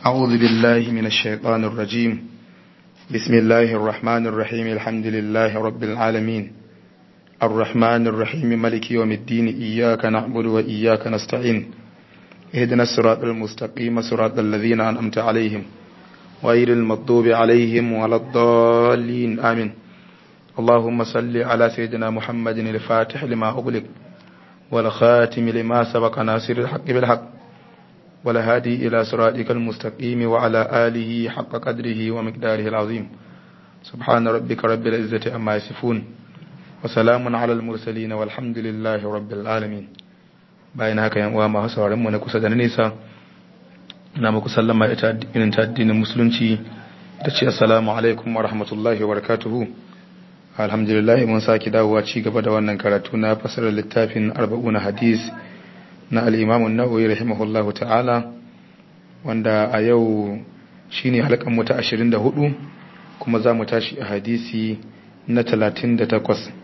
أعوذ بالله من الشيطان الرجيم بسم الله الرحمن الرحيم الحمد لله رب العالمين الرحمن الرحيم ملك يوم الدين إياك نعبد وإياك نستعين اهدنا الصراط المستقيم صراط الذين أنعمت عليهم غير المغضوب عليهم ولا الضالين آمين اللهم صل على سيدنا محمد الفاتح لما أغلق والخاتم لما سبق ناصر الحق بالحق والهادي إلى صراطك المستقيم وعلى آله حق قدره ومقداره العظيم سبحان ربك رب العزة أما يصفون وسلام على المرسلين والحمد لله رب العالمين bayan haka yan uwa masu sauraron mu na kusa da na nesa ina muku sallama ita irin ta addinin musulunci da ce assalamu alaikum wa rahmatullahi wa barakatuhu alhamdulillah mun saki dawowa ci gaba da wannan karatu na fasarar littafin arba'una hadis na al-imam an-nawawi rahimahullahu ta'ala wanda a yau shine halkan mu ta 24 kuma za mu tashi a hadisi na 38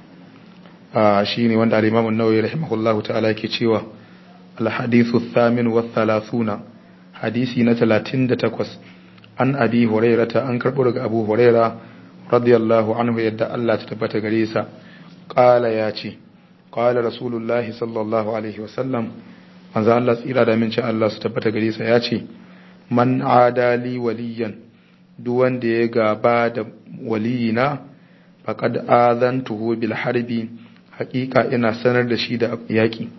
a shine wanda al-imam an-nawawi rahimahullahu ta'ala yake cewa al-hadithu thamin wa thalathuna hadisi na 38 an abi hurairata an karbo daga abu huraira radiyallahu anhu yadda Allah ta tabbata gare sa qala ya ce qala rasulullahi sallallahu alaihi wasallam manzo Allah tsira da min Allah su tabbata gare sa ya ce man adali waliyan duk wanda ya gaba da waliyina faqad azantuhu bil harbi haqiqa ina sanar da shi da yaki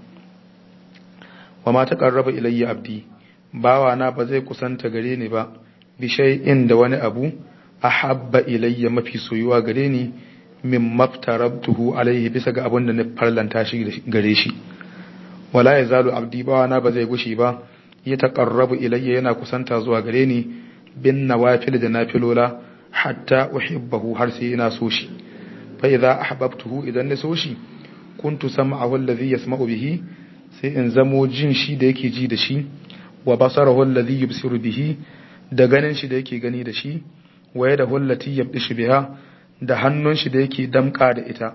wa ma taqarraba ilayya abdi bawa na ba zai kusanta gare ni ba bi shay'in da wani abu ahabba ilayya mafi soyuwa gare ni min maftarabtuhu alaihi bisa ga abin da na farlanta shi gare shi wala yazalu abdi bawa na ba zai gushi ba ya taqarrabu ilayya yana kusanta zuwa gare ni bin nawafil da nafilola hatta uhibbahu har sai ina so shi fa idza ahbabtuhu idan na so shi kuntu sam'ahu alladhi yasma'u bihi sai in zamo jin shi da yake ji da shi wa basarahu alladhi yubsiru bihi da ganin shi da yake gani da shi waye da hullati yabdishi biha da hannun shi da yake damka da ita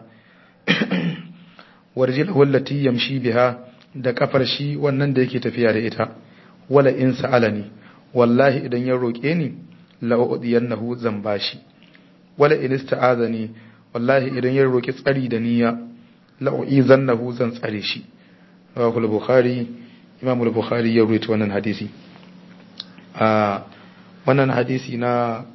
warjil hullati yamshi biha da kafar shi wannan da yake tafiya da ita wala in sa'alani wallahi idan ya roke ni la udiyannahu zan bashi wala in ista'azani wallahi idan ya roki tsari da niyya la uizannahu zan tsare shi rawahu al-bukhari imam al-bukhari ya rawaito wannan hadisi a wannan hadisi na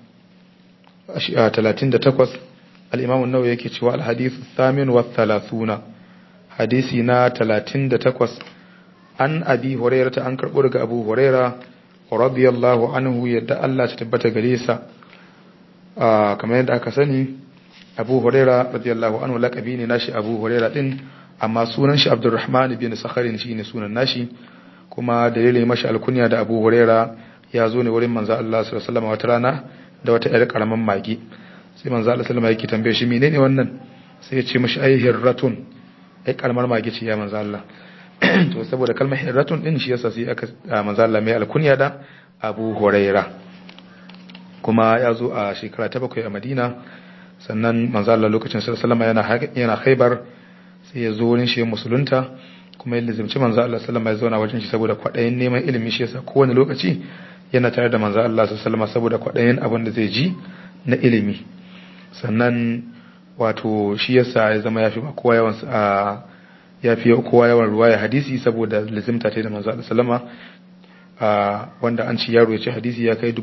38 al-imam an-nawawi yake cewa al-hadithu thamin wa thalathuna hadisi na 38 an abi hurairah ta an karbo daga abu hurairah radiyallahu anhu yadda Allah ta tabbata gare sa kamar yadda aka sani abu hurairah radiyallahu anhu laqabi ne nashi abu hurairah din amma sunan shi abdurrahman bin sakharin shine sunan nashi kuma dalilin mashi alkunya da abu hurairah ya zo ne wurin manzo Allah sallallahu alaihi wasallam wata rana da wata ƴar karaman magi sai manzo Allah sallallahu alaihi yake tambaye shi menene wannan sai ya ce mishi ai hirratun ai karamar magi ce ya manzo Allah to saboda kalmar hirratun din shi yasa sai aka manzo Allah mai alkunya da Abu Huraira kuma ya zo a shekara ta bakwai a Madina sannan manzo Allah lokacin sallallahu alaihi yana yana Khaibar sai ya zo wurin shi musulunta kuma ya lizimci manzo Allah sallallahu alaihi ya zauna wajen shi saboda kwaɗayin neman ilimi shi yasa kowane lokaci yana tare da manzo Allah sallallahu alaihi saboda kwaɗayin abin da zai ji na ilimi sannan wato shi yasa ya zama yafi kowa yawan yafi kowa yawan ruwaya hadisi saboda lazimta ta da manzo Allah sallama wanda an ci yaro ya ci hadisi ya kai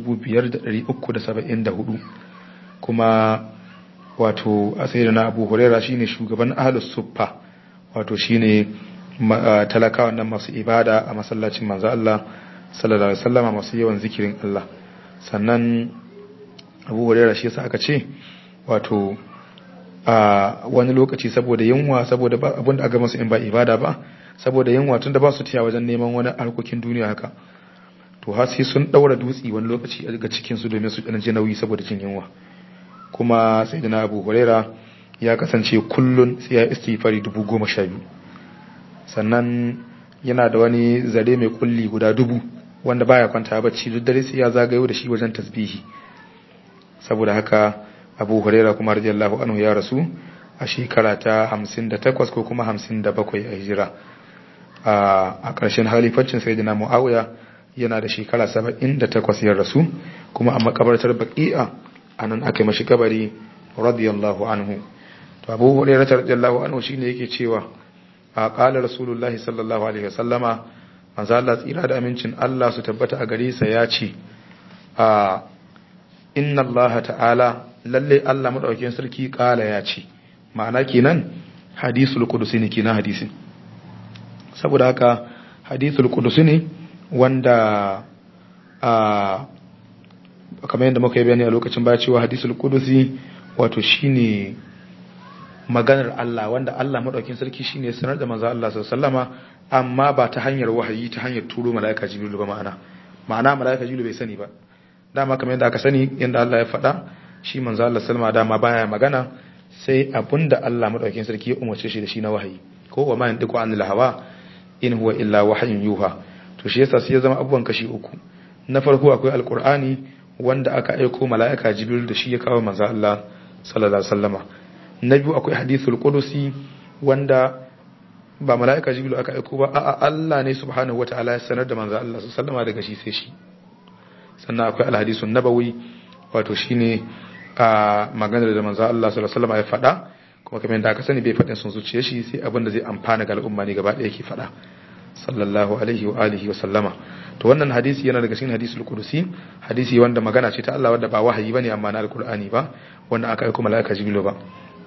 5374 kuma wato a sayyidina Abu Hurairah shine shugaban ahlus suffa wato shine talakawa nan masu ibada a masallacin manzo Allah sallallahu alaihi wasallama masu yawan zikirin Allah sannan Abu Hurairah shi yasa aka ce wato a wani lokaci saboda yunwa saboda abin da aka masu in ba ibada ba saboda yunwa tunda ba su tiya wajen neman wani harkokin duniya haka to har sai sun daura dutsi wani lokaci a ga cikin su domin su dan ji nauyi saboda jin yunwa kuma sayyidina Abu Hurairah ya kasance kullun sai ya istighfari dubu goma sha biyu sannan yana da wani zare mai kulli guda dubu wanda baya kwanta bacci duk dare sai ya zagayo da shi wajen tasbihi saboda haka Abu Huraira kuma radiyallahu anhu ya rasu a shekara ta 58 ko kuma 57 a hijira a ƙarshen halifacin sayyidina Muawiya yana da shekara 78 ya rasu kuma a makabartar baqi'a anan aka yi mashi kabari radiyallahu anhu to Abu Hurairah radiyallahu anhu shine yake cewa a qala rasulullahi sallallahu alaihi wasallama manzo Allah tsira da amincin Allah su tabbata a gare sa ya ce a inna Allah ta'ala lalle Allah madaukakin sarki kala ya ce ma'ana kenan hadisul qudusi ne kenan hadisin saboda haka hadisul qudusi ne wanda a kamar yadda muka yi bayani a lokacin baya cewa hadisul qudusi wato shine maganar Allah wanda Allah madaukakin sarki shine sanar da manzo Allah sallallahu alaihi amma ba ta hanyar wahayi ta hanyar turo malaika jibril ba ma'ana ma'ana malaika jibril bai sani ba dama kamar yadda aka sani yadda Allah ya faɗa shi manzo Allah sallama dama baya magana sai abinda Allah madaukakin sarki ya umarce shi da shi na wahayi ko wa ma yandiku anil hawa in huwa illa wahyun yuha to shi yasa sai ya zama abubuwan kashi uku na farko akwai alqur'ani wanda aka aiko mala'ika jibril da shi ya kawo manzo Allah sallallahu alaihi wasallama na biyu akwai hadithul qudusi wanda ba mala'ika jibril aka aiko ba a'a Allah ne subhanahu wataala ya sanar da manzo Allah sallallahu alaihi wasallama daga shi sai shi sannan akwai alhadisun nabawi wato shine a maganar da manzo Allah sallallahu alaihi wasallam ya faɗa kuma kamar yadda aka sani bai faɗin sun zuciye shi sai abin da zai amfana ga al'umma ne gaba ɗaya yake faɗa sallallahu alaihi wa alihi wa sallama to wannan hadisi yana daga cikin hadisul qudusi hadisi wanda magana ce ta Allah wanda ba wahayi bane amma na alqur'ani ba wanda aka aika malaika jibril ba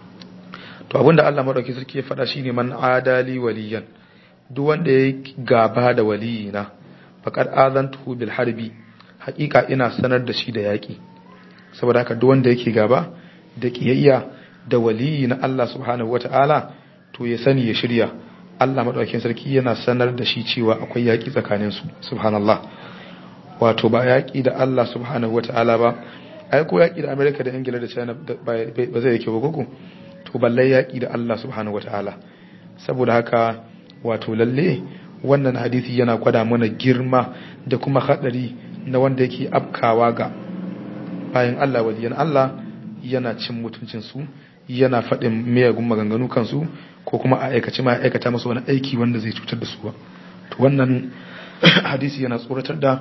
to abinda Allah madauki sarki ya faɗa shine man adali waliyan duk wanda ya gaba da waliyina faqad azantuhu bil harbi hakika ina sanar da shi da yaƙi saboda haka duk wanda yake gaba da kiyayya da waliyi na Allah subhanahu wata'ala to ya sani ya shirya Allah madaukakin sarki yana sanar da shi cewa akwai yaƙi tsakanin su subhanallah wato ba yaƙi da Allah subhanahu wata'ala ba ai ko yaƙi da America da Ingila da China ba zai yake ba koko to balle yaƙi da Allah subhanahu wata'ala saboda haka wato lalle wannan hadisi yana gwada mana girma da kuma hadari na wanda yake afkawa ga bayan Allah waliyan Allah yana cin mutuncinsu yana faɗin miyagun maganganu kansu ko kuma a aikace ma aikata masu wani aiki wanda zai cutar da su ba to wannan hadisi yana tsoratar da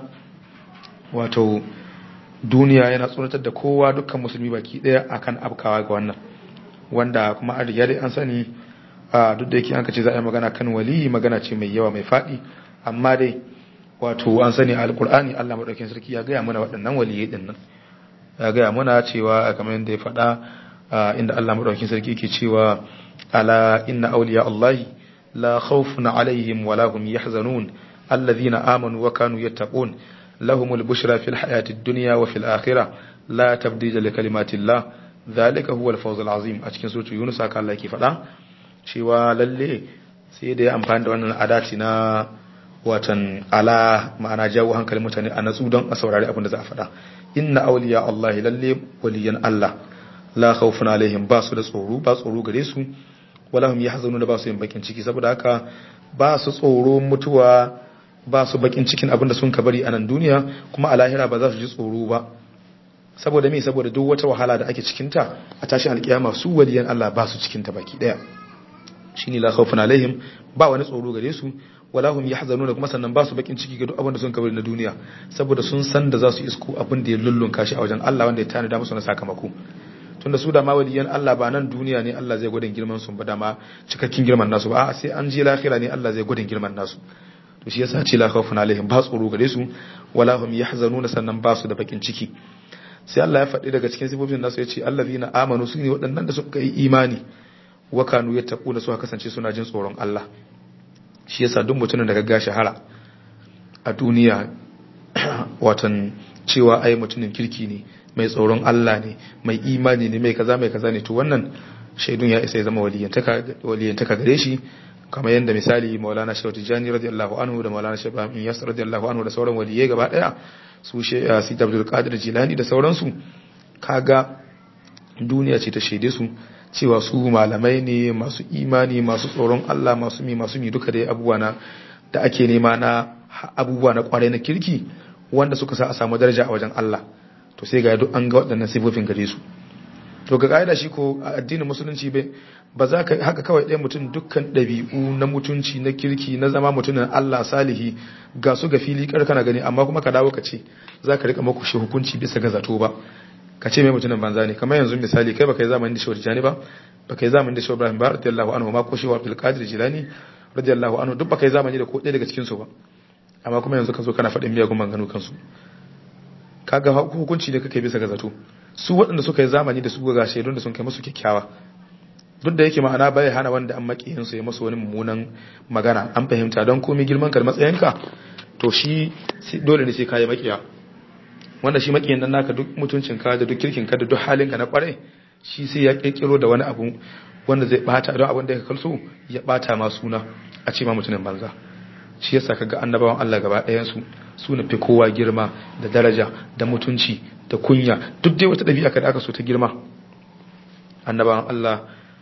wato duniya yana tsoratar da kowa dukkan musulmi baki ɗaya akan afkawa ga wannan wanda kuma a riga dai an sani a duk da yake an ce za a yi magana kan waliyi magana ce mai yawa mai faɗi amma dai wato an sani a alkur'ani Allah madaukakin sarki ya gaya mana waɗannan waliyai din nan ya gaya mana cewa kamar yadda ya faɗa inda Allah madaukakin sarki yake cewa ala inna awliya Allahi la khawfun alaihim wa lahum yahzanun alladhina amanu wa kanu yattaqun lahumul bushra fil hayati dunya wa fil akhirah la tabdila li kalimatillah dhalika huwa al-fawz al-azim a cikin suratul yunus haka Allah yake faɗa cewa lalle sai da ya amfani da wannan adati na watan ala ma'ana jawo hankalin mutane a natsu don a saurari abin da za a faɗa inna awliya Allah lalle waliyan Allah la khawfun alaihim ba su da tsoro ba tsoro gare su wala hum yahzanuna ba su yin bakin ciki saboda haka ba su tsoro mutuwa ba su bakin cikin abin da sun ka bari a nan duniya kuma a lahira ba za su ji tsoro ba saboda me saboda duk wata wahala da ake cikin ta a tashin alkiyama su waliyan Allah ba su cikin ta baki daya shine la khawfun alaihim ba wani tsoro gare su wala hum yahzanuna kuma sannan ba su bakin ciki ga duk abin da sun kabari na duniya saboda sun san da za su isko abin da ya lullunka shi a wajen Allah wanda ya tanada musu na sakamako tunda su da ma waliyan Allah ba nan duniya ne Allah zai gwadin girman su ba da ma cikakken girman nasu ba sai an je lahira ne Allah zai gwadin girman nasu to shi yasa ce la khawfun alaihim ba tsoro gare su wala hum yahzanuna sannan ba su da bakin ciki sai Allah ya faɗi daga cikin sifofin nasu ya ce allazina amanu su ne waɗannan da suka yi imani wa kanu yattaquna su kasance suna jin tsoron Allah shi yasa duk mutumin da ga shahara a duniya watan cewa ai mutumin kirki ne mai tsoron Allah ne mai imani ne mai kaza mai kaza ne to wannan shaidun ya isa ya zama waliyantaka gare shi kamar yadda misali maulana shehu tijjani radiyallahu anhu da maulana shehu ibrahim iyas radiyallahu anhu da sauran waliyai gaba daya su she sidi abdul qadir jilani da sauransu kaga duniya ce ta shaide su cewa su malamai ne masu imani masu tsoron Allah masu mi masu mi duka dai abubuwa na da ake nema na abubuwa na kwarai na kirki wanda suka sa a samu daraja a wajen Allah to sai ga duk an ga waɗannan sifofin gare su to ga kaida shi ko addinin musulunci bai ba za ka haka kawai ɗaya mutum dukkan ɗabi'u na mutunci na kirki na zama mutumin Allah salihi ga su ga fili kar kana gani amma kuma ka dawo ka ce za ka rika maku shi hukunci bisa ga zato ba ka ce mai mutumin banza ne kamar yanzu misali kai baka yi zamanin da shawar jani ba baka yi zamanin da shawar ibrahim ba radiyallahu anhu ma ko shi wa abdul qadir jilani radiyallahu anhu duk baka yi zamani da ko ɗaya daga cikin su ba amma kuma yanzu ka zo kana faɗin miyagun manganu kansu kaga hukunci ne kake bisa ga zato su waɗanda suka yi zamani da su ga shaidun da sun kai musu kyakkyawa duk da yake ma'ana bai hana wanda an makiyin su ya masa wani mummunan magana an fahimta don komai girman ka da matsayinka to shi dole ne sai ka yi makiya wanda shi makiyin nan naka duk mutuncin ka da duk kirkin ka da duk halin ka na kwarai shi sai ya kirkiro da wani abu wanda zai bata don abin da ya kalso ya bata ma suna a ce ma mutumin banza shi yasa kaga annabawan Allah gaba ɗayan su su na fi kowa girma da daraja da mutunci da kunya duk dai wata ɗabi'a kada aka so ta girma annabawan Allah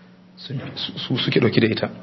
su suke ɗauki da ita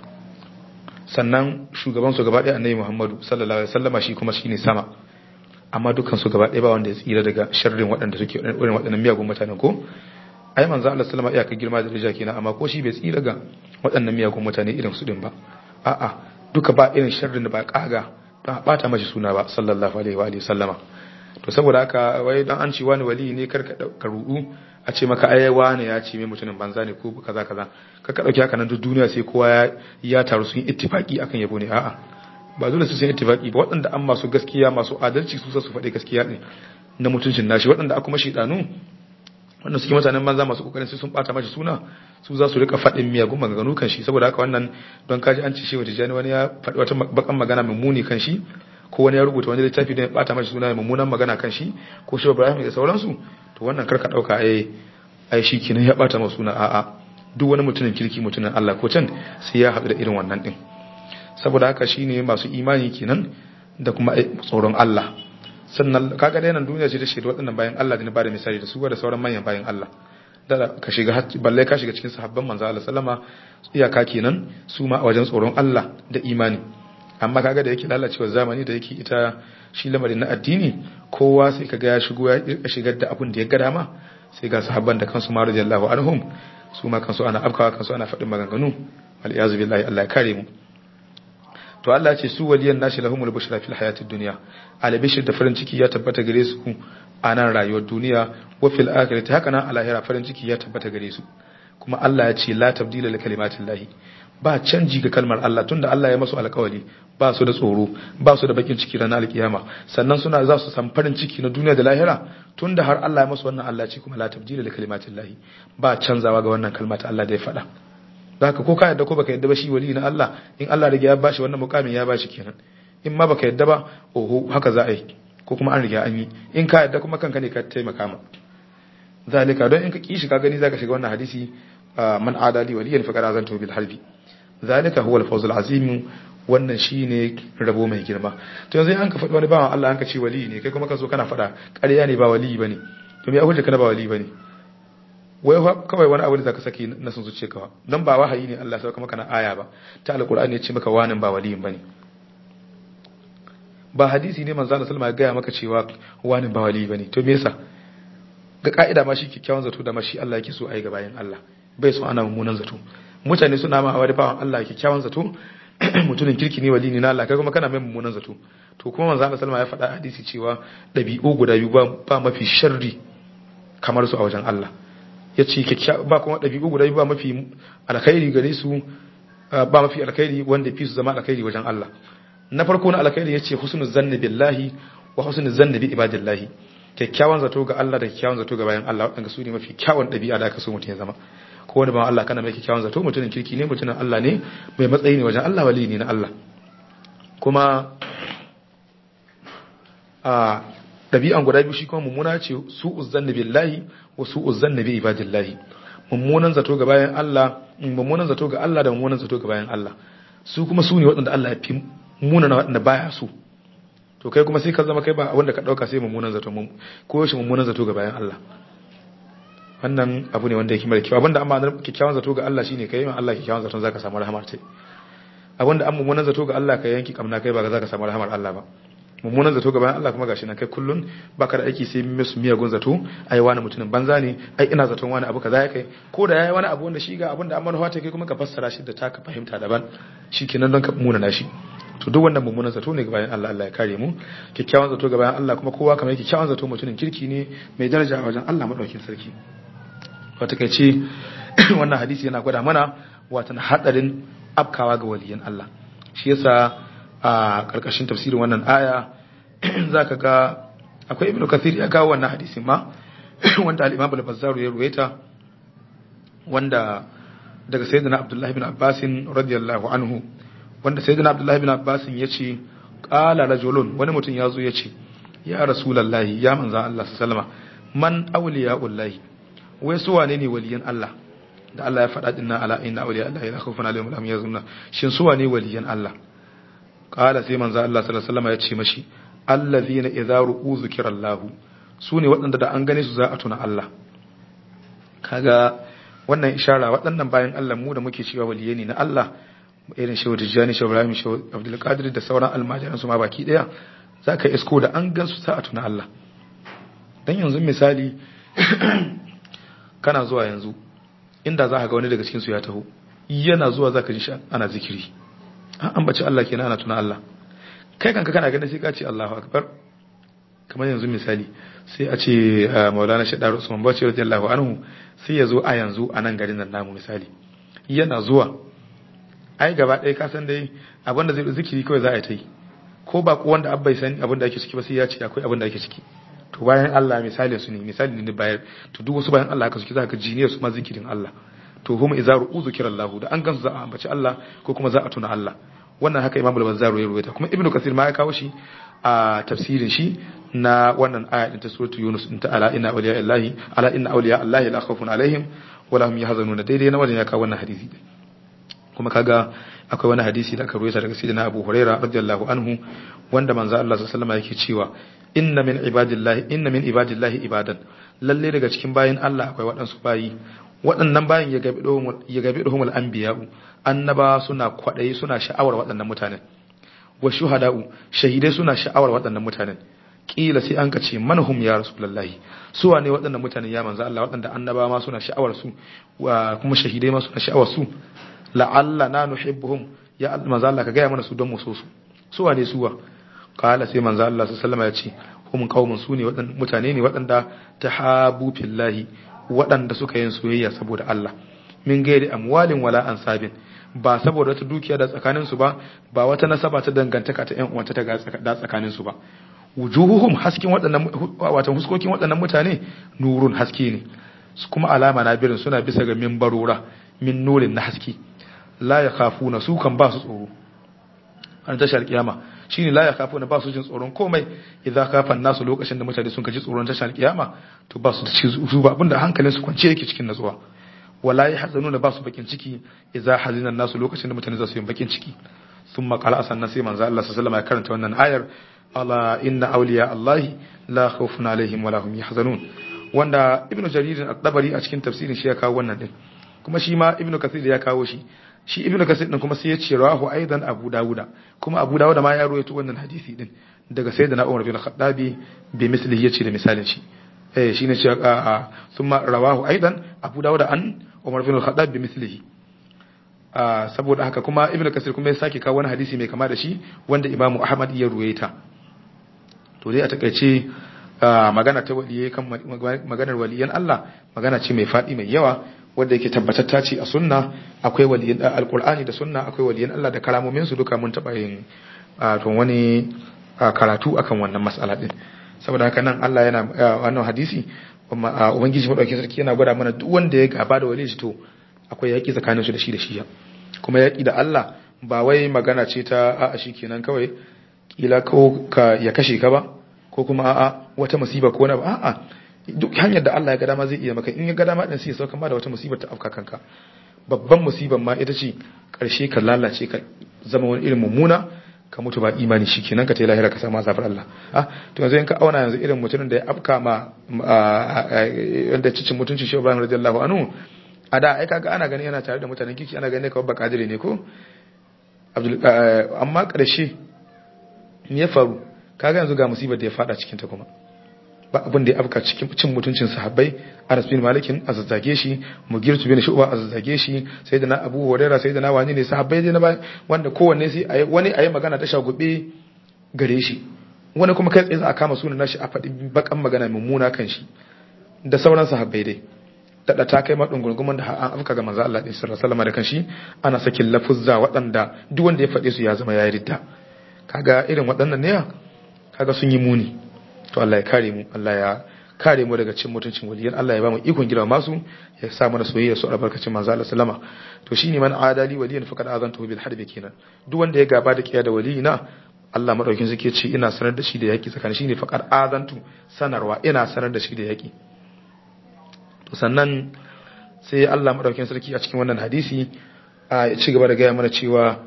sannan shugaban su gaba ɗaya annabi Muhammadu sallallahu alaihi wasallama shi kuma shine sama amma dukkan su gaba ɗaya ba wanda ya tsira daga sharrin waɗanda suke irin waɗannan miyagun mutanen ko ai manzo Allah sallama iyaka girma da daraja kenan amma ko shi bai tsira ga waɗannan miyagun mutane irin su din ba a'a duka ba irin sharrin da ba kaga don bata mashi suna ba sallallahu alaihi wa sallama to saboda haka wai dan an ci wani wali ne kar ka rudu a ce maka ai wani ya ce mai mutumin banza ne ko kaza kaza ka ka dauki haka nan duk duniya sai kowa ya taru sun yi ittifaki akan yabo ne a'a ba dole su sun ittifaki ba waɗanda an masu gaskiya masu adalci su su faɗi gaskiya ne na mutuncin nashi waɗanda aka mashi danu wanda suke mutanen banza masu kokarin sai sun bata mashi suna su za su rika faɗin miyagun maganganu kan shi saboda haka wannan don kaji an ci shi wata jani wani ya faɗi wata bakan magana mai muni kan shi ko wani ya rubuta wani littafi da ya bata mashi suna mummunan magana kan shi ko shi Ibrahim da sauransu to wannan karka dauka ai ai shi kenan ya bata masa suna a'a duk wani mutumin kirki mutumin Allah ko can sai ya haɗu da irin wannan din saboda haka shine masu imani kenan da kuma tsoron Allah sannan kaga dai nan duniya ce ta shaidu waɗannan bayan Allah da ni bada misali da su da sauran manyan bayan Allah da ka shiga balle ka shiga cikin sahabban manzo Allah sallama iyaka kenan su ma a wajen tsoron Allah da imani amma kaga da yake lalacewa zamani da yake ita shi lamarin na addini kowa sai kaga ya shigo ya shigar da abun da ya ga dama sai ga sahabban da kansu ma radiyallahu anhum su ma kansu ana afkawa kansu ana faɗin maganganu wal iyazu billahi Allah ya kare mu to Allah ce su waliyan nashi lahumul bushra fil hayatid dunya albishir da farin ciki ya tabbata gare su a nan rayuwar duniya wa fil akhirati haka nan a lahira farin ciki ya tabbata gare su kuma Allah ya ce la tabdila li kalimatillahi ba canji ga kalmar Allah tunda Allah ya masu alƙawari ba su da tsoro ba su da bakin ciki ranar alkiyama sannan suna za su san farin ciki na duniya da lahira tunda har Allah ya masu wannan Allah ce kuma la tabdila li kalimatillahi ba canzawa ga wannan kalma ta Allah da ya faɗa zaka ko ka yadda ko baka yadda ba shi wali na Allah in Allah riga ya bashi wannan mukamin ya bashi kenan in ma baka yadda ba oho haka za a yi ko kuma an riga an yi in ka yadda kuma kanka ne ka taimaka ma zalika don in ka kishi ka gani zaka shiga wannan hadisi man adali waliyan faqad azantu bil harbi zalika huwa al fawz al azim wannan shine rabo mai girma to yanzu an ka faɗi wani bawan Allah an ka ce wali ne kai kuma ka zo kana faɗa ƙarya ne ba wali bane to me akwai kana ba wali bane wai kawai wani abu da zaka saki na sun zuciya kawa dan ba wahayi ne Allah sauka maka na aya ba ta alqur'ani ya ce maka wani ba waliyin bane ba hadisi ne manzo Allah sallama ya gaya maka cewa wani ba wali bane to me yasa ga ka'ida ma shi kikkiawan zato da ma shi Allah yake so ayi ga bayan Allah bai so ana mummunan zato mutane suna ma wani bawan Allah kikkiawan zato mutumin kirki ne wali ne na Allah kai kuma kana mai mummunan zato to kuma manzo Allah sallama ya faɗa hadisi cewa dabi'u guda biyu ba mafi sharri kamar su a wajen Allah ya ce ba kuma dabi'u guda biyu ba mafi alkhairi gare su ba mafi alkhairi wanda fi su zama alkhairi wajen Allah na farko na alkhairi yace husnul zanni billahi wa husnul zanni bi ibadillahi kyakkyawan zato ga Allah da kyakkyawan zato ga bayan Allah wadanda su ne mafi kyawun dabi'a da aka so mutum ya zama ko wanda ba Allah kana mai kyakkyawan zato mutumin kirki ne mutumin Allah ne mai matsayi ne wajen Allah wali ne na Allah kuma a dabi'an guda biyu shi kuma mummuna ce su'uz zanni billahi wa su'uz zanni bi ibadillahi mummunan zato ga bayan Allah mummunan zato ga Allah da mummunan zato ga bayan Allah su kuma su ne waɗanda Allah ya fi munana waɗanda baya su to kai kuma sai ka zama kai ba wanda ka ɗauka sai mummunan zato ko shi mummunan zato ga bayan Allah wannan abu ne wanda yake mara kyau abinda amma kyakkyawan zato ga Allah shine kai ma Allah kyakkyawan zaton zaka samu rahamar ta abinda an mummunan zato ga Allah ka yanki kamna kai ba zaka samu rahamar Allah ba mummunan zato gaban Allah kuma gashi nan kai kullun baka da aiki sai musu miyagun zato ai wani mutumin banza ne ai ina zaton wani abu kaza ya kai ko da yayi wani abu wanda shi ga abin da amma ta kai kuma ka fassara shi da taka fahimta daban shikenan don ka muna shi to duk wannan mummunan zato ne gaban Allah Allah ya kare mu kikkiawan zato gaban Allah kuma kowa kamar kikkiawan zato mutumin kirki ne mai daraja a wajen Allah madaukin sarki wata kai ce wannan hadisi yana gwada mana watan hadarin afkawa ga waliyan Allah shi yasa a ƙarƙashin tafsirin wannan aya za ka ga akwai ibn kathir ya kawo wannan hadisin ma wanda al-imam al-bazzar ya ruwaita wanda daga sayyidina abdullahi ibn abbas radiyallahu anhu wanda sayyidina abdullahi ibn abbas ya ce qala rajulun wani mutum ya zo ya ce ya rasulullahi ya manzo Allah sallama man awliya'ullahi wai su wane ne waliyan Allah da Allah ya faɗa dinnan ala inna awliya Allah la khawfun alaihim wa lahum yahzanun shin su wane waliyan Allah qala sai manzo Allah sallallahu alaihi wasallam ya ce mashi allazina idza ru'u zikrallahu sune waɗanda da an gane su za a tuna Allah kaga wannan ishara waɗannan bayan Allah mu da muke cewa waliyai ne na Allah irin shehu Tijjani shehu Ibrahim shehu Abdul Qadir da sauran almajiran su ma baki daya zaka isko da an gan su za a tuna Allah dan yanzu misali kana zuwa yanzu inda za ka ga wani daga cikin su ya taho yana zuwa zaka ji shi ana zikiri an bace Allah kenan ana tuna Allah kai kanka kana ganin sai ka ce Allahu akbar kamar yanzu misali sai a ce Maulana Shaddar Usman Bauchi radiyallahu anhu sai ya zo a yanzu a nan garin nan namu misali yana zuwa ai gaba ɗaya ka san dai abin da zai zikiri kawai za a yi ta yi ko ba ko wanda abbai san abin da ake ciki ba sai ya ce akwai abin da ake ciki to bayan Allah misali su ne misali ne bayar to duk wasu bayan Allah haka suke za ka jiniyar su ma zikirin Allah to hum idza ru'u zikrallahu da an gansu za a ambaci Allah ko kuma za a tuna Allah wannan haka Imam al-Bazzar ya ruwaita kuma Ibn Kathir ma ya kawo shi a tafsirin shi na wannan aya din ta suratu Yunus in ta ala inna awliya Allahi ala inna awliya Allahi la khawfun alaihim wa lahum yahzanun daidai na wajen ya kawo wannan hadisi kuma kaga akwai wani hadisi da aka ruwaita daga sayyidina Abu Hurairah radiyallahu anhu wanda manzo Allah sallallahu alaihi wasallam yake cewa inna min ibadillahi inna min ibadillahi ibadan lalle daga cikin bayin Allah akwai waɗansu bayi waɗannan bayin ya gabi ɗuhumul anbiya'u annaba suna kwaɗayi suna sha'awar waɗannan mutanen wa shuhada'u shahidai suna sha'awar waɗannan mutanen kila sai an kace manhum ya rasulullahi su wane waɗannan mutanen ya manzo Allah waɗanda annaba ma suna sha'awar su kuma shahidai ma suna sha'awar su la'alla na nuhibbuhum ya manzo Allah ka gaya mana su don mu so su su wane suwa kala sai manzo Allah sallallahu alaihi wasallam ya ce hum qaumun su ne waɗannan mutane ne waɗanda tahabu fillahi waɗanda suka yin soyayya saboda Allah min gairi amwalin wala ansabin ba saboda wata dukiya da tsakanin su ba ba wata nasaba ta dangantaka ta ƴan uwanta ta da tsakanin su ba wujuhuhum hasken waɗannan wato huskokin waɗannan mutane nurun haske ne kuma alama na birin suna bisa ga minbarora min nurin na haske la yakhafuna su kan ba su tsoro an tashar kiyama shine la yakhafuna ba su jin tsoron komai idan kafan nasu lokacin da mutane sun kaji tsoron tashar kiyama to ba su ci su ba abinda hankalin su kwance yake cikin natsuwa wala yahzanuna ba su bakin ciki idan hazina nasu lokacin da mutane za su yi bakin ciki thumma qala asanna sai manzo Allah sallallahu alaihi wasallam ya karanta wannan ayar ala inna awliya allahi la khawfun alaihim wala hum yahzanun wanda ibnu jarir at-tabari a cikin tafsirin shi ya kawo wannan din kuma shi ma ibnu kathir ya kawo shi shi ibnu kasir din kuma sai ya ce rawahu aidan abu dawuda kuma abu dawuda ma ya rawaito wannan hadisi din daga sayyidina umar bin khattabi bi mislihi yace da misalin shi eh shine cewa a thumma rawahu aidan abu dawuda an umar bin khattab bi mislihi a saboda haka kuma ibnu kasir kuma ya sake kawo wani hadisi mai kama da shi wanda imamu ahmad ya ruwaita to dai a takaice magana ta waliyai kan maganar waliyan Allah magana ce mai faɗi mai yawa wanda yake tabbatatta ce a sunna akwai waliyan alqur'ani da sunna akwai waliyan Allah da karamomin su duka mun taba yin to wani karatu akan wannan mas'ala din saboda haka nan Allah yana wannan hadisi ubangiji madaukakin sarki yana gwada mana duk wanda ya gaba da waliyi to akwai yaki tsakanin su da shi da shi kuma yaki da Allah ba wai magana ce ta a'a shikenan kawai kila ko ka ya kashe ka ba ko kuma a'a wata musiba ko na ba a'a duk hanyar da Allah ya ga dama zai iya maka in ya ga dama din sai ya sauka ma da wata musibar ta afka kanka babban musibar ma ita ce karshe ka lalace ka zama wani irin mummuna ka mutu ba imani shikenan ka tayi lahira ka samu azabin Allah ah to yanzu in ka auna yanzu irin mutumin da ya afka ma wanda cicin mutuncin Shehu Ibrahim radiyallahu anhu a da ai kaga ana gani yana tare da mutanen kiki ana gani kawai bakadire ne ko Abdul amma karshe me ya faru kaga yanzu ga musibar da ya fada cikin ta kuma ba abin da ya afka cikin cin mutuncin sahabbai Anas bin Malikin a zazzage shi Mugirtu bin Shu'ba a zazzage shi sayyidina Abu Hurairah sayyidina wani ne sahabbai dai na ba wanda kowanne sai wani ayi magana ta shagube gare shi wani kuma kai tsaye za a kama sunan nashi a faɗi bakan magana mummuna kan shi da sauran sahabbai dai daɗa ta kai maɗin gurguman da an afka ga manzo Allah ɗin sallallahu da kanshi ana sakin lafuzza waɗanda duk wanda ya faɗe su ya zama ya ridda kaga irin waɗannan ne kaga sun yi muni to Allah ya kare mu Allah ya kare mu daga cin mutuncin waliyan Allah ya ba mu ikon gida masu ya sa mana soyayya su albarkacin manzo Allah sallama to shine man adali waliyan faqad azantu bil harbi kenan duk wanda ya gaba da kiya da waliyina Allah madaukin suke ce ina sanar da shi da yaki tsakanin shine faqad azantu sanarwa ina sanar da shi da yaki to sannan sai Allah madaukin sarki a cikin wannan hadisi ya ci gaba da gaya mana cewa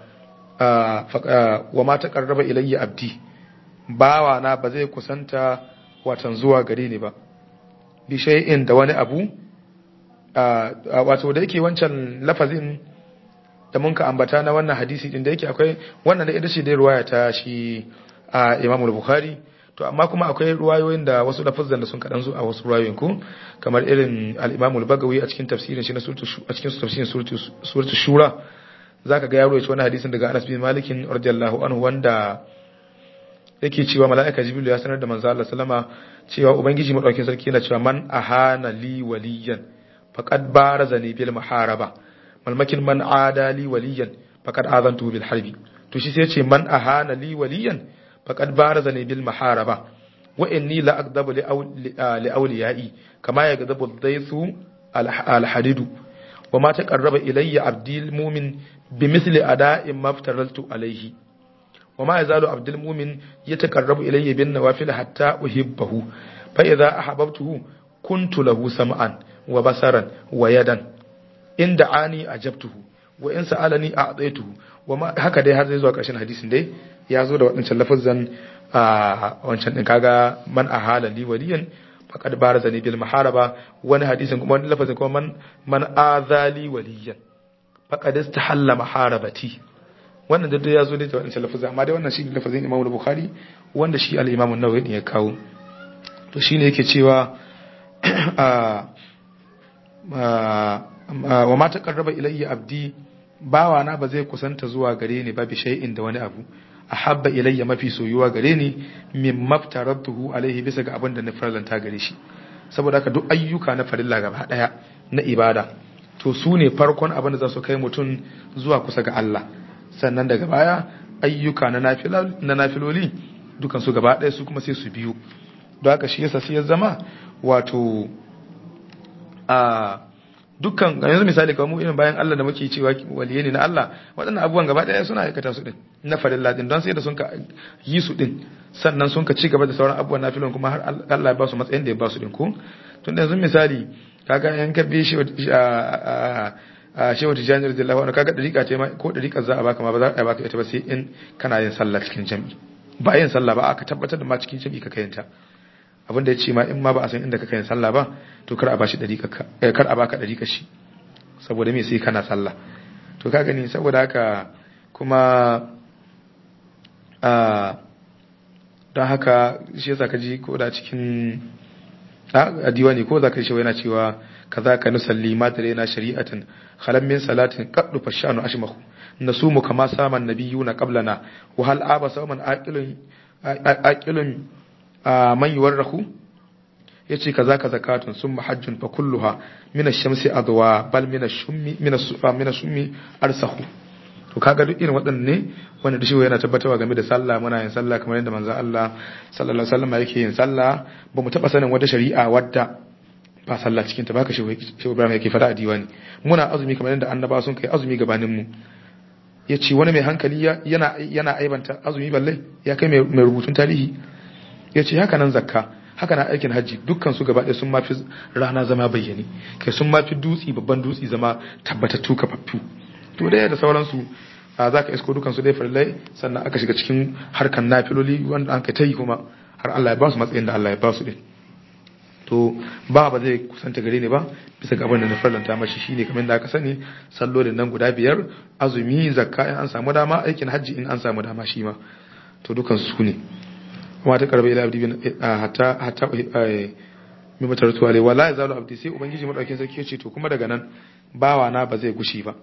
wa ma taqarraba ilayya abdi bawa na ba zai kusanta watan zuwa gare ni ba bi shay'in da wani abu wato da yake wancan lafazin da mun ka ambata na wannan hadisi din da yake akwai wannan da ita ce dai ruwaya ta shi a Imam Bukhari to amma kuma akwai ruwayoyin da wasu lafazan da sun kadan zo a wasu ruwayoyin ku kamar irin al-Imam al-Bagawi a cikin tafsirin shi na suratu a cikin tafsirin suratu suratu Shura zaka ga ya rawaito wannan hadisin daga Anas bin Malik radiyallahu anhu wanda yake cewa mala'ika Jibril ya sanar da manzo Allah sallama cewa ubangiji madaukakin sarki yana cewa man ahana li waliyan faqad barazani bil muharaba malmakin man adali waliyan faqad azantu bil harbi to shi sai ce man ahana li waliyan faqad barazani bil muharaba wa inni la aqdabu li awliyai kama yagdabu dhaythu al hadidu wa ma taqarraba ilayya abdil mu'min bimithli ada'in maftaraltu alayhi wa ma yazalu abdul mu'min yataqarrabu ilayya bin nawafil hatta uhibbahu fa idza ahabbtuhu kuntu lahu sam'an wa basaran wa yadan in da'ani ajabtuhu wa in sa'alani a'taituhu wa ma haka dai har zai zuwa ƙarshen hadisin dai ya zo da waɗancan lafazan a wancan din kaga man ahala li waliyan faqad barazani bil maharaba wani hadisin kuma wani lafazin kuma man man azali waliyan faqad istahalla maharabati wannan da ya zo da waɗancan lafazan amma dai wannan shi lafazin Imam Bukhari wanda shi al-Imam an-Nawawi ne ya kawo to shine yake cewa wa ma taqarraba ilayya abdi bawa na ba zai kusanta zuwa gare ni ba bi shay'in da wani abu ahabba ilayya mafi soyuwa gare ni min maftaratuhu alaihi bisa ga abin da na farlanta gare shi saboda haka duk ayyuka na farilla gaba daya na ibada to su ne farkon abin da za su kai mutum zuwa kusa ga Allah sannan daga baya ayyuka na na nafiloli dukan su gaba daya su kuma sai su biyu don haka shi yasa sai ya zama wato a dukkan yanzu misali kamar mu irin bayan Allah da muke cewa waliye ne na Allah waɗannan abubuwan gaba ɗaya suna aikata su din na farilla din don sai da sun ka yi su din sannan sun ka ci gaba da sauran abubuwan na filon kuma har Allah ya ba su matsayin da ya ba su din ko tun da yanzu misali kaga yan ka bi shi a shehu tijjani radiyallahu anhu kaga dariƙa ce ma ko dariƙa za a baka ma ba za a baka ita ba sai in kana yin sallah cikin jami'i ba yin sallah ba aka tabbatar da ma cikin jami'i ka kayanta abin da ya ce ma in ma ba a san inda ka kai sallah ba to kar a bashi dariƙa kar a baka dariƙa shi saboda me sai kana sallah to ka gani saboda haka kuma a don haka shi yasa ka ji ko da cikin a diwani ko za ka shi yana cewa kaza ka nusalli ma da na shari'atan khalam min salatin qaddu fashanu ashmahu nasumu kama saman nabiyuna qablana wa hal aba sawman aqilun aqilun man yuwarrahu yace kaza ka zakatun summa hajjun fa kulluha min ash-shamsi adwa bal min ash-shummi min as-sufa min ash-shummi arsahu to kaga duk irin waɗannan ne wanda da shi yana tabbatarwa game da sallah muna yin sallah kamar yadda manzo Allah sallallahu alaihi wasallam yake yin sallah ba mu taba sanin wata shari'a wadda ba sallah cikin ta baka shi Ibrahim yake fada a diwani muna azumi kamar yadda annaba sun kai azumi gabanin mu yace wani mai hankali yana yana aibanta azumi balle ya kai mai rubutun tarihi yace haka nan zakka haka na aikin hajji dukkan su gaba ɗaya sun mafi rana zama bayyane kai sun mafi dutsi babban dutsi zama tabbatattu kafaffu to dai da sauransu a za ka isko dukansu dai farillai sannan aka shiga cikin harkan nafiloli wanda an ka ta yi kuma har Allah ya ba su matsayin da Allah ya ba su din to ba ba zai kusanta gare ni ba bisa ga abin da na farlanta mashi shine kamar da aka sani sallolin nan guda biyar azumi zakka in an samu dama aikin hajji in an samu dama shi ma to dukan su ne amma ta karba ila abdi bin hatta hatta mi mutartu alai wala yazalu abdi sai ubangiji madaukin sarki yace to kuma daga nan bawa na ba zai gushi ba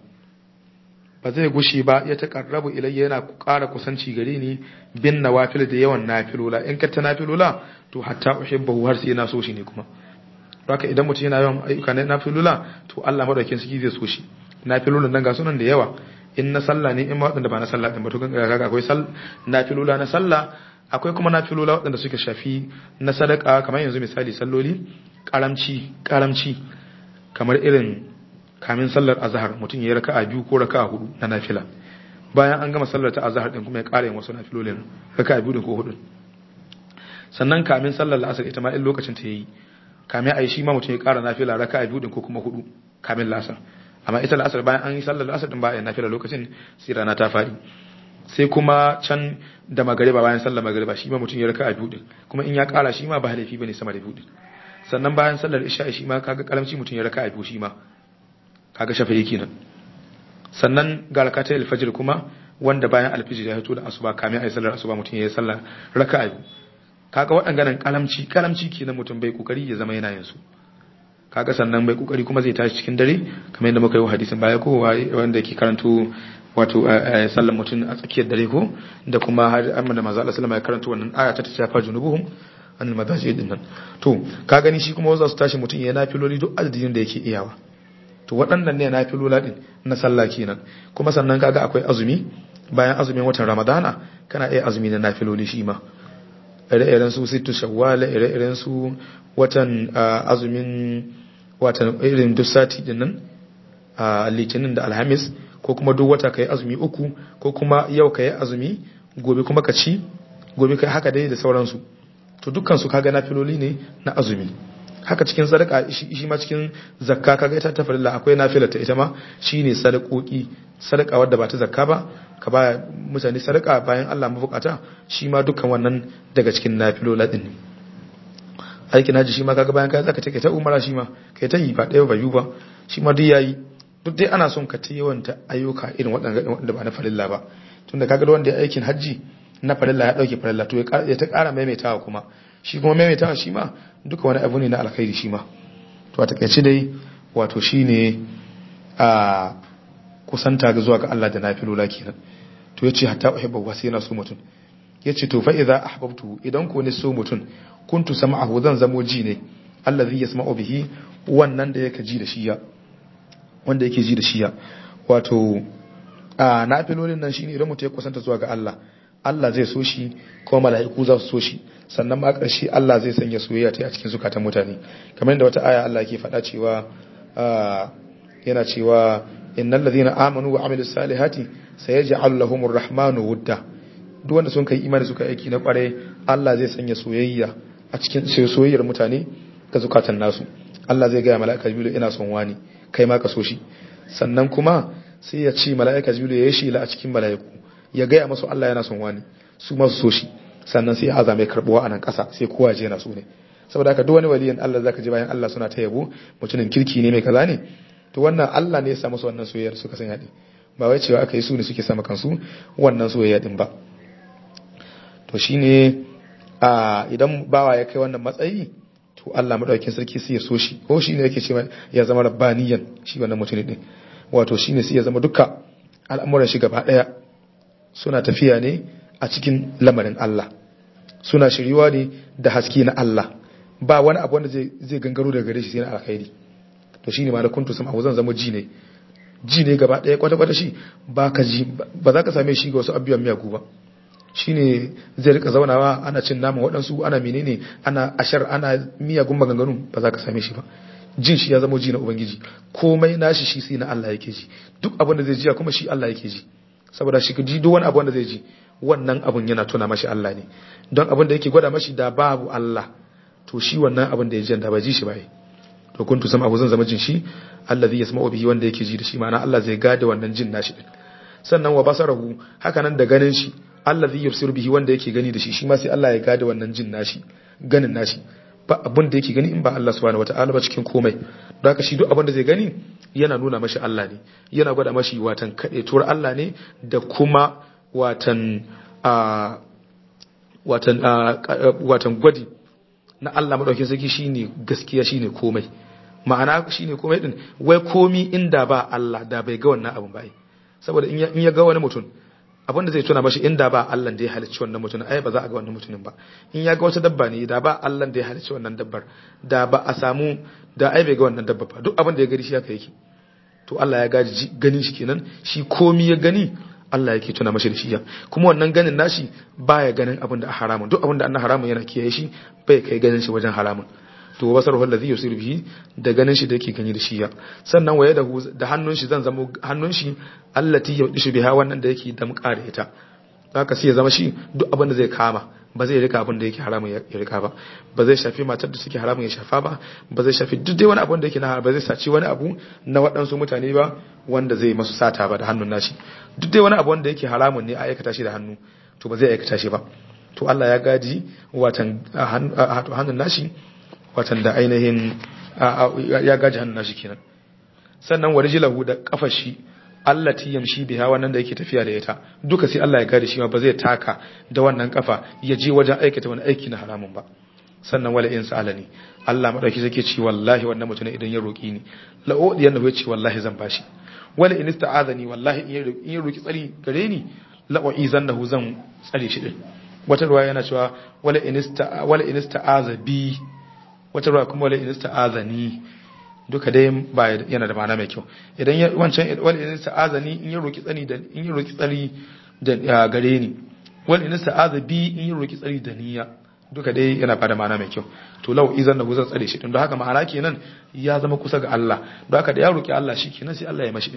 ba zai gushi ba ya taqarrabu ilayya yana ƙara kusanci gare ni bin nawafil da yawan nafilula in ka ta nafilula to hatta uhibbu har sai na so shi ne kuma haka idan mutum yana yawan ayyuka na nafilula to Allah madaukin sarki zai so shi nafilulan nan ga sunan da yawa in na sallah ne in ma waɗanda ba na sallah ɗin ba to kaga akwai nafilula na sallah akwai kuma nafilula waɗanda suka shafi na sadaka kamar yanzu misali salloli karamci karamci kamar irin kamin sallar azhar mutum ya raka'a biyu ko raka'a hudu na nafila bayan an gama sallar ta azhar din kuma ya ƙara yin wasu nafilolin raka'a biyu ko hudu sannan kamin sallar la'asar ita ma in lokacin ta yayi kamin ayi shi ma mutum ya ƙara nafila raka'a biyu ko kuma hudu kamin la'asar amma ita la'asar bayan an yi sallar la'asar din bayan nafila lokacin sai rana ta faɗi sai kuma can da magariba bayan sallar magariba shi ma mutum ya raka a biyu din kuma in ya kara shi ma ba laifi bane sama da biyu din sannan bayan sallar isha shi ma kaga kalamci mutum ya raka a biyu shi ma kaga shafa'i kenan sannan ga rakatai alfajir kuma wanda bayan alfijir ya fito da asuba kamin ayi sallar asuba mutum ya yi sallar raka a biyu kaga waɗannan kalamci kalamci kenan mutum bai kokari ya zama yana yin su kaga sannan bai kokari kuma zai tashi cikin dare kamar yadda muka yi hadisin baya ko wanda yake karanto wato sallan mutum a tsakiyar dare ko da kuma har amma da manzo Allah sallama ya karanto wannan aya ta tafa junubuhum anil madaji din nan to ka gani shi kuma wasu su tashi mutum ya nafiloli duk adadin da yake iyawa to waɗannan ne nafilola din na sallah kenan kuma sannan kaga akwai azumi bayan azumin watan ramadana kana iya azumi na nafiloli shi ma ire-iren su sittu shawwal ire-iren su watan azumin watan irin duk sati din nan a litinin da alhamis ko kuma duk wata kai azumi uku ko kuma yau kai azumi gobe kuma ka ci gobe kai haka dai da sauransu to dukkan su kaga nafiloli ne na azumi haka cikin sadaka shi ma cikin zakka kaga ita ta farilla akwai nafila ta ita ma shine sadakoki sadaka wadda ba ta zakka ba ka ba mutane sadaka bayan Allah mabukata shi ma dukkan wannan daga cikin nafilola din ne aikin haji shi ma kaga bayan kai zaka take ta umara shi ma kai ta yi ba ɗaya ba biyu ba shi ma duk yayi duk dai ana son ka ta yawanta ayyuka irin waɗanda ba na farilla ba tunda kaga wanda ya aikin haji na farilla ya dauke farilla to ya ta ƙara maimaitawa kuma shi kuma maimaitawa shi ma duka wani abu ne na alkhairi shi ma to a takaice dai wato shine a kusanta ga zuwa ga Allah da nafilola kenan to yace hatta uhibbu wa sai yana so mutum yace to fa idza ahbabtu idan ko ne so mutum kuntu sam'ahu zan zamo ji ne allazi yasma'u bihi wannan da yake ji da shi ya wanda yake ji da shi ya wato a nafilolin nan shine idan mutum ya kusanta zuwa ga Allah Allah zai so shi kuma mala'iku za su so shi sannan ma ƙarshe Allah zai sanya soyayya ta a cikin zukatan mutane kamar yadda wata aya Allah yake faɗa cewa yana cewa innal ladhina amanu wa amilus salihati sayaj'alu lahumur rahmanu wudda duk wanda sun kai imani suka aiki na kware Allah zai sanya soyayya a cikin soyayyar mutane ga zukatan nasu Allah zai gaya mala'ika jibril ina son wani kai ma ka so shi sannan kuma sai ya ce mala'ika jibril ya yi shi a cikin mala'iku ya gaya masu Allah yana son wani su masu so shi sannan sai ya azame karbuwa a nan ƙasa sai kowa je yana so ne saboda haka duk wani waliyin Allah zaka ji bayan Allah suna ta yabo mutumin kirki ne mai kaza ne to wannan Allah ne ya sa musu wannan soyayyar suka sanya din ba wai cewa aka yi su ne suke sama kansu wannan soyayya din ba to shine a idan bawa ya kai wannan matsayi to Allah madaukakin sarki sai ya so shi ko shine yake cewa ya zama rabbaniyan shi wannan mutumin din wato shine sai ya zama duka al'amuran shi gaba daya suna tafiya ne a cikin lamarin Allah suna shiriwa ne da haske na Allah ba wani abu wanda zai gangaro daga gare shi sai na alkhairi to shine ma da kuntu sama zan zama ji ne ji ne gaba ɗaya kwata-kwata shi ba ka ji ba za ka same shi ga wasu abubuwan miyagu ba shine zai rika zaunawa ana cin nama waɗansu ana menene ana ashar ana miyagun maganganu ba za ka same shi ba jin shi ya zama ji na ubangiji komai nashi shi sai na Allah yake ji duk abin da zai ji kuma shi Allah yake ji saboda shi ji duk wani abu wanda zai ji wannan abun yana tuna mashi Allah ne don abin da yake gwada mashi da babu Allah to shi wannan abin da ya ji da ba ji shi ba to kuntu sama abu zan zama jin shi allazi yasma'u bihi wanda yake ji da shi ma'ana Allah zai gada wannan jin nashi din sannan wa basarahu haka nan da ganin shi allazi yubsiru bihi wanda yake gani da shi shi ma sai Allah ya gada wannan jin nashi ganin nashi ba abin da yake gani in ba Allah subhanahu wataala ba cikin komai don haka shi duk abin da zai gani yana nuna mashi Allah ne yana gwada mashi watan kade tuwar Allah ne da kuma watan a watan watan gwadi na Allah madaukakin sarki shine gaskiya shine komai ma'ana shine komai din wai komi inda ba Allah da bai ga wannan abun ba saboda in ya ga wani mutum abinda zai tuna mashi inda ba Allah da ya halicci wannan mutumin ai ba za a ga wannan mutumin ba in ya ga wata dabba ne da ba Allah da ya halicci wannan dabbar da ba a samu da ai bai ga wannan dabba ba duk abin da ya gani shi haka yake to Allah ya gaji ganin shi kenan shi komi ya gani Allah yake tuna mashi da shi kuma wannan ganin nashi baya ganin abin da haramun duk abin da an haramun yana kiyaye shi bai kai ganin shi wajen haramun to basaruhu allazi yusiru bihi da ganin shi da yake gani da shi ya sannan waye da da hannun shi zan zama hannun shi allati yudishu biha wannan da yake damƙa da ita haka sai ya zama shi duk abin da zai kama ba zai rika abin da yake haramun ya rika ba ba zai shafi matar da suke haramun ya shafa ba ba zai shafi duk dai wani abin da yake na ba zai saci wani abu na waɗansu mutane ba wanda zai masu sata ba da hannun nashi duk dai wani abu wanda yake haramun ne a aikata shi da hannu to ba zai aikata shi ba to Allah ya gaji watan hannun nashi watan da ainihin ya gaji hannun nashi kenan sannan warjilahu da kafar shi allati yamshi biha wannan da yake tafiya da ita duka sai Allah ya gade shi ba zai taka da wannan kafa ya je wajen aikata wani aiki na haramun ba sannan wala in sa'alani Allah madauki zake ce wallahi wannan mutum idan ya roki ni la odi yana ce wallahi zan bashi wala in ista'azani wallahi in ya roki tsari gare ni la uizannahu zan tsare shi din wata ruwa yana cewa wala in ista wala in ista'aza bi wata ruwa kuma wala in ista'azani duka dai ba yana da ma'ana mai kyau idan ya wancan wal in sa'azani in ya roki tsani da in ya roki tsari da gare ni wal in sa'aza bi in ya roki tsari da niyya duka dai yana bada ma'ana mai kyau to lau izan da guzan tsare shi din don haka ma'ana kenan ya zama kusa ga Allah don haka da ya roki Allah shi kenan sai Allah ya mashi din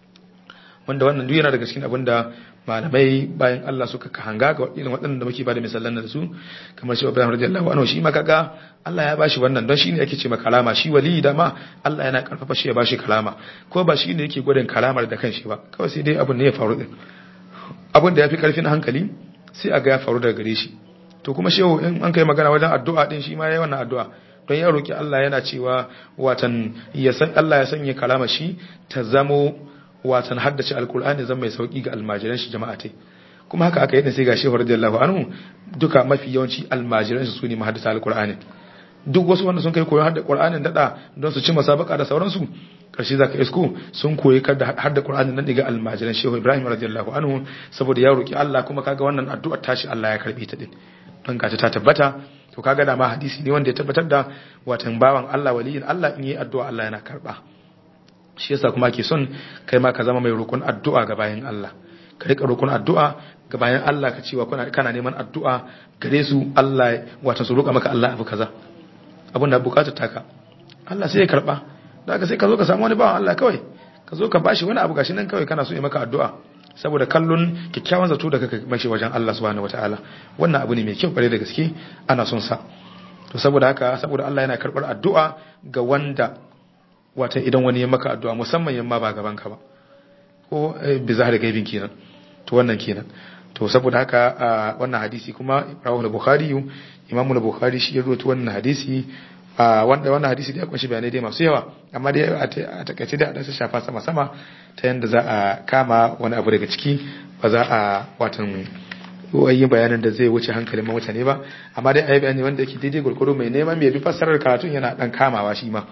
wanda wannan duk yana daga cikin abin da malamai bayan Allah suka hanga ga irin waɗanda muke bada misalan da su kamar shi Ibrahim radiyallahu anhu shi ma kaga Allah ya bashi wannan don shine ake ce ma kalama shi wali da ma Allah yana karfafa shi ya bashi kalama ko ba shine yake gwadin kalamar da kanshi ba kawai sai dai abin ne ya faru din abin da yafi karfin hankali sai a ga ya faru daga gare shi to kuma shehu in an kai magana wajen addu'a din shi ma yayi wannan addu'a don ya roki Allah yana cewa watan ya san Allah ya sanya kalama shi ta zamo watan haddace alkur'ani zan mai sauki ga almajiran shi jama'a tai kuma haka aka yi da sai ga shehu radiyallahu anhu duka mafi yawanci almajiran shi sune mahaddata alkur'ani duk wasu wanda sun kai koyon hadda qur'anin dada don su ci masabaka da sauransu karshe zaka isko sun koyi kada hadda qur'anin nan daga almajiran shehu ibrahim radiyallahu anhu saboda ya roki Allah kuma kaga wannan addu'ar tashi Allah ya karbe ta din don gata ta tabbata to kaga da ma hadisi ne wanda ya tabbatar da watan bawan Allah waliyin Allah in yi addu'a Allah yana karba shi yasa kuma ake son kai ma ka zama mai roƙon addu'a ga bayan Allah ka rika roƙon addu'a ga bayan Allah ka cewa kana neman addu'a gare su Allah wato su roƙa maka Allah abu kaza abin da bukatar taka Allah sai ya karba da haka sai ka zo ka samu wani bawan Allah kawai ka zo ka bashi wani abu gashi nan kawai kana so ya maka addu'a saboda kallon kyakkyawan zato da kaka mashi wajen Allah subhanahu wataala wannan abu ne mai kyau kware da gaske ana son sa to saboda haka saboda Allah yana karbar addu'a ga wanda wata idan wani ya maka addu'a musamman yamma ba gaban ka ba ko bi zahar gaibin kenan to wannan kenan to saboda haka wannan hadisi kuma rawahu al-bukhari imamu al-bukhari shi ya rawaito wannan hadisi wanda wannan hadisi da ya kunshi bayanai dai masu yawa amma dai a takaice da a shafa sama sama ta yanda za a kama wani abu daga ciki ba za a watan yi bayanin da zai wuce hankalin mutane ba amma dai a yi bayani wanda yake daidai gurguru mai neman mai bi fassarar karatun yana dan kamawa shi ma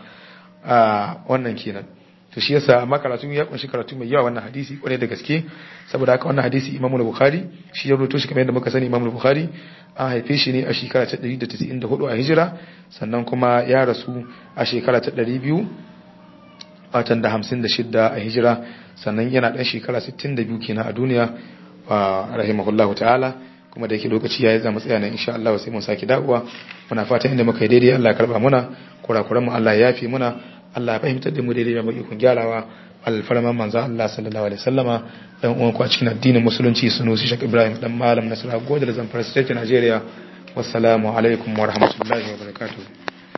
wannan kenan to shi yasa amma karatu ya kunshi karatu mai yawa wannan hadisi kwarai da gaske saboda haka wannan hadisi Imam Bukhari shi ya rubuto shi kamar yadda muka sani Imam Bukhari an haife shi ne a shekara ta 194 a hijira sannan kuma ya rasu a shekara ta 200 watan da 56 a hijira sannan yana dan shekara 62 kenan a duniya wa rahimahullahu ta'ala kuma da yake lokaci ya yi zama tsaya nan insha Allah sai mun saki dawowa muna fata inda muka yi daidai Allah ya karba muna kurakuran mu Allah ya yafe muna Allah ya fahimtar da mu daidai da mu ikon gyarawa alfarman manzo Allah sallallahu alaihi wasallama dan uwan ku a cikin addinin musulunci sunusi Sheikh Ibrahim dan malam Nasara Godal Zamfara State Nigeria wassalamu alaikum wa rahmatullahi wa barakatuh